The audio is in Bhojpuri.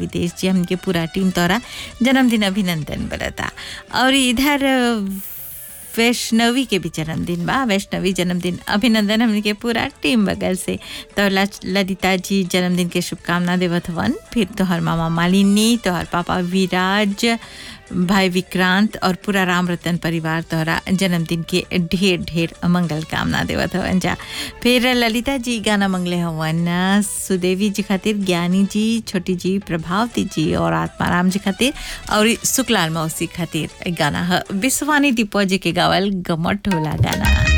विदेश जी हमके पूरा टीम तोरा जन्मदिन अभिनंदन बरता और इधर वैष्णवी के भी जन्मदिन बा वैष्णवी जन्मदिन अभिनंदन हमने के पूरा टीम बगल से तो ललिता जी जन्मदिन के शुभकामना देवत हवन फिर तोहर मामा मालिनी तोहर पापा विराज भाई विक्रांत और पूरा राम रतन परिवार तोहरा जन्मदिन के ढेर ढेर मंगल कामना देवत हवन जा फिर ललिता जी गाना मंगले हवन सुदेवी जी खातिर ज्ञानी जी छोटी जी प्रभावती जी और आत्माराम जी खातिर और सुकलाल मौसी खातिर गाना ह विश्वानी दीपो जी के गावल गमट होला गाना